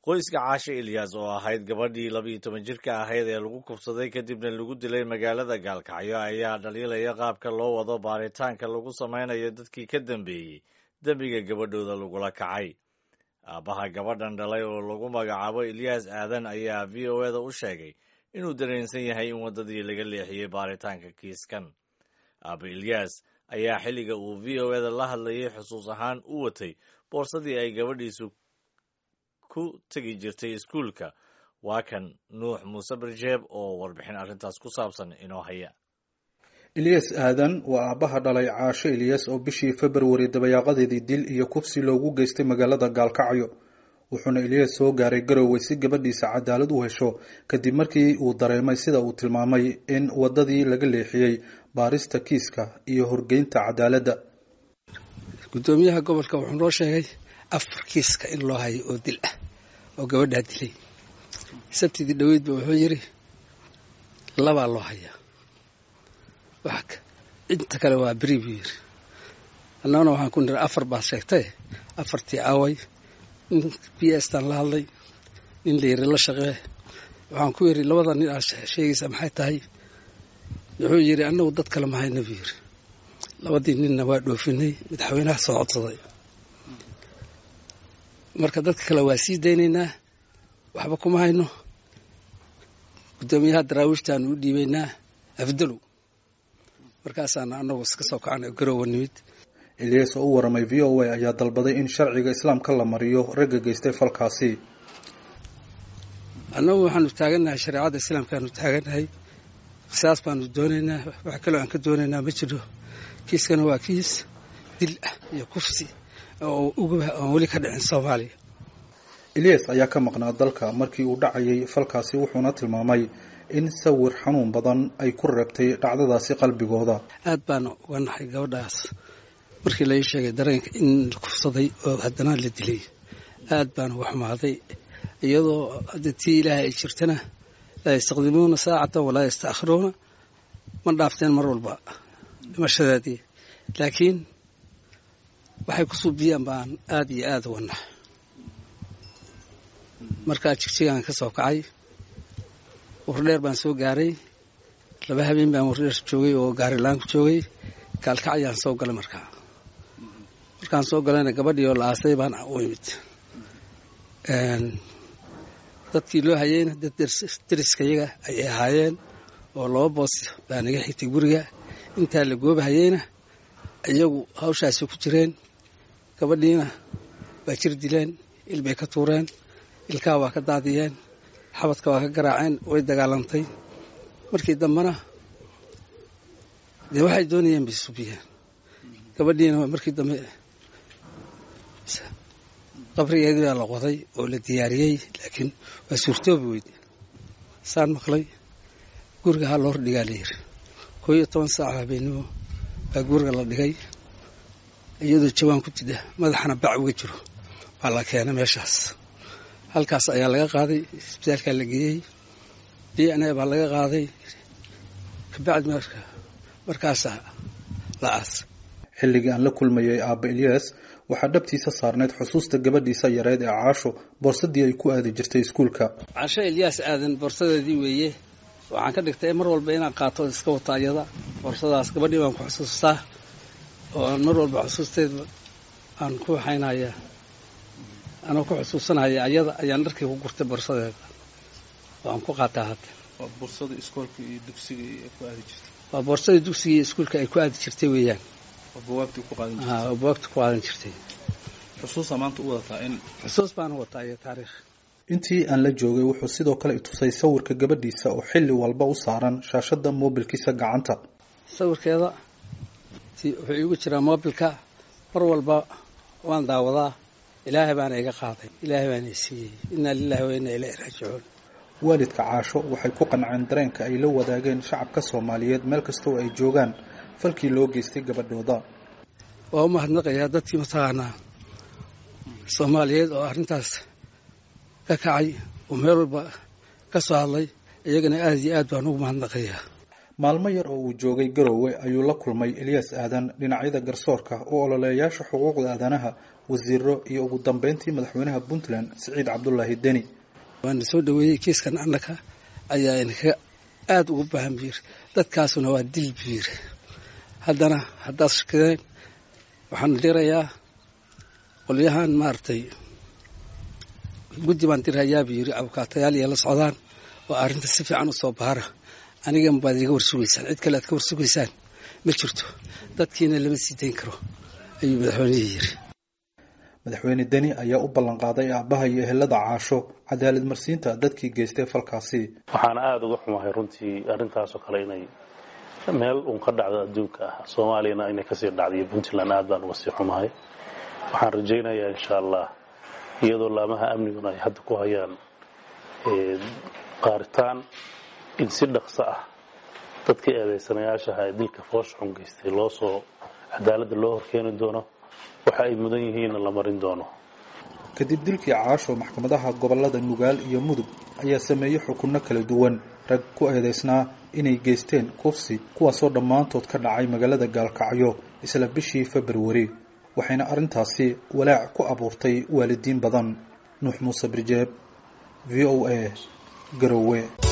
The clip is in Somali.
qoyska caashe ilyas oo ahayd gabadhii labiiyo toban jirka ahayd ee lagu kubsaday kadibna lagu dilay magaalada gaalkacyo ayaa dhaliilaya qaabka loo wado baaritaanka lagu samaynayo dadkii ka dambeeyey dembiga gabadhooda lagula kacay aabbaha gabadhan dhalay oo lagu magacaabo ilyas aadan ayaa v o eda u sheegay inuu dareensan yahay in waddadii laga leexiyey baaritaanka kiiskan aaba ilyas ayaa xilliga uu v o eda la hadlayay xusuus ahaan u watay boorsadii ay gabadhiisu ku tegi jirtay iskuulka waa kan nuux muuse barjeeb oo warbixin arrintaas ku saabsan inoo haya ilyas aadan waa aabbaha dhalay caasho ilyas oo bishii februari dabayaaqadeedii dil iyo kubsi loogu geystay magaalada gaalkacyo wuxuuna ilyas soo gaaray garowe si gabadhiisa cadaalad u hesho kadib markii uu dareemay sida uu tilmaamay in waddadii laga leexiyey baarista kiiska iyo horgeynta cadaaladda gudoomiyaha gobolka wuxuu noo sheegay afar kiiska in loo hayo oo dil ah oo gabadhaa dilay sabtidii dhoweydba wuxuu yidhi labaa loo hayaa inta kale waa beri buu yidhi annagana waxaan ku nira afar baa sheegtay afartii aaway nin b stan la hadlay nin la yiri la shaqee waxaan ku yidhi labada nin aad sheegaysa maxay tahay wuxuu yidhi annagu dad kale mahayna buu yidhi labadii ninna waa dhoofinay madaxweynaha soo codsaday marka dadka kale waa sii daynaynaa waxba kuma hayno guddoomiyaha daraawiishtaanu u dhiibaynaa afdalow markaasaana annagu iska soo kacana garowa nimid ilyas oo u waramay v o a ayaa dalbaday in sharciga islaamka la mariyo ragga geystay falkaasi annagu waxaanu taagannahay shareecadda islaamkaanu taagannahay qisaas baanu doonaynaa wax kaloo aan ka doonaynaa ma jiro kiiskana waa kiis dil ah iyo kufsi oo uguba aan weli ka dhicin soomaaliya ilyas ayaa ka maqnaa dalka markii uu dhacayay falkaasi wuxuuna tilmaamay in sawir xanuun badan ay ku reebtay dhacdadaasi qalbigooda aad baana uga naxay gabadhaas markii lai sheegay dareenka in la kufsaday oo haddana la dilay aad baana uga xumaaday iyadoo hadda tii ilaahay ay jirtana laa yastaqdimuuna saacatan walaa yastaakhiruuna ma dhaafteen mar walba dhimashadeedii laakiin waxay ku suubiyaan baan aad iyo aada uga naxay markaa jigjigaan ka soo kacay wardheer baan soo gaaray laba habeen baan wardheer joogay oo gaarilaan ku joogay gaalkacyaan soo galay markaa markaan soo galayna gabadhii oo la aasay baan u imid dadkii loo hayeyna dad deriskayaga ayay ahaayeen oo laba boos baa naga xigtay guriga intaa la goobahayeyna iyagu hawshaasi ku jireen gabadhiina waa jir dileen ilbay ka tuureen ilkaha waa ka daadiyeen xabadka waa ka garaaceen way dagaalantay markii dambena dee waxay doonayeen bay subiyeen gabadhiina markii dambe qabrigeedii baa la qoday oo la diyaariyey laakiin waa suurtoobi weyde saan maqlay guriga ha loo hordhigaa la yiri koo iyo toban saaca habeenimo baa guriga la dhigay iyadoo jawaan ku jida madaxana bac uga jiro waa la keenay meeshaas halkaas ayaa laga qaaday isbitaalkaa la geeyey d n a baa laga qaaday kabacdi markaasaa la aas xilligii aan la kulmayay aabba ilyas waxaa dhabtiisa saarnayd xusuusta gabadhiisa yareed ee caasho boorsadii ay ku aadi jirtay iskuulka caasho ilyaas aadan boorsadeedii weeye waxaan ka dhigtay mar walba inaan qaato iska wata ayada boorsadaas gabadhii baan ku xusuustaa oo aan mar walba xusuusteeda aan ku waxaynaya anoo ku xusuusanaya ayada ayaan dharkii ku gurtay boorsadeeda oo aan ku qaataa hadda waa boorsada iskoolka iyo dugsiga ku aadi jirtay waa boorsadii dugsiga iyo iskuulka ay ku aadi jirtay weeyaan oo bawaabtii ku qaadan jirtay oo bawaabta ku qaadan jirtay xusuusa maanta u wadataa in xusuus baana wataa iyo taariikh intii aan la joogay wuxuu sidoo kale itusay sawirka gabadhiisa oo xilli walba u saaran shaashadda moobilkiisa gacanta sawirkeeda wuxuu iigu jiraa moobilka mar walba waan daawadaa ilaahay baana iga qaaday ilaahay baana i siiyey innaa lilahi wa innaa ilaahi raajicuun waalidka caasho waxay ku qanceen dareenka ay la wadaageen shacabka soomaaliyeed meel kastoo ay joogaan falkii loo geystay gabadhooda waa u mahadnaqayaa dadkii mataqaanaa soomaaliyeed oo arrintaas ka kacay oo meel walba ka soo hadlay iyagana aad iyo aad baan ugu mahadnaqayaa maalmo yar oo uu joogay garoowe ayuu la kulmay eliyas aadan dhinacyada garsoorka oo ololeeyaasha xuquuqda aadanaha wasiiro iyo ugu dambeyntii madaxweynaha puntland siciid cabdulaahi deni waana soo dhaweeyey kiiskan annaka ayaa inaka aada ugu baahan buu yiri dadkaasuna waa dil buu yiri haddana haddaad shakadeen waxaan dirayaa qolyahan maaragtay guddi baan dirhayaa buu yiri abukaatayaal iyo la socdaan oo arrinta si fiican usoo baara anigan baad iga warsugaysaan cid kale aad ka warsugaysaan ma jirto dadkiina lama sii dayn karo ayuu madaxweynihii yiri madaxweyne deni ayaa u ballan qaaday aabbaha iyo ehelada caasho cadaalad marsiinta dadkii geystay falkaasi waxaana aada uga xumahay runtii arrintaasoo kale inay meel uun ka dhacdo adduunka ah soomaaliyana inay kasii dhacday puntland aad baan uga sii xumahay waxaan rajaynayaa insha allah iyadoo laamaha amniguna ay hadda ku hayaan qaaritaan in si dhaqso ah dadkii eedaysanayaashaha ee dilka foosha xun geystay loo soo cadaaladda loo horkeeni doono waxa ay mudan yihiinna la marin doono kadib dilkii caasho maxkamadaha gobolada nugaal iyo mudug ayaa sameeyey xukunno kala duwan rag ku eedaysnaa inay geysteen kufsi kuwaasoo dhammaantood ka dhacay magaalada gaalkacyo isla bishii februari waxayna arrintaasi walaac ku abuurtay waalidiin badan nuux muuse birjeeb v o a garowe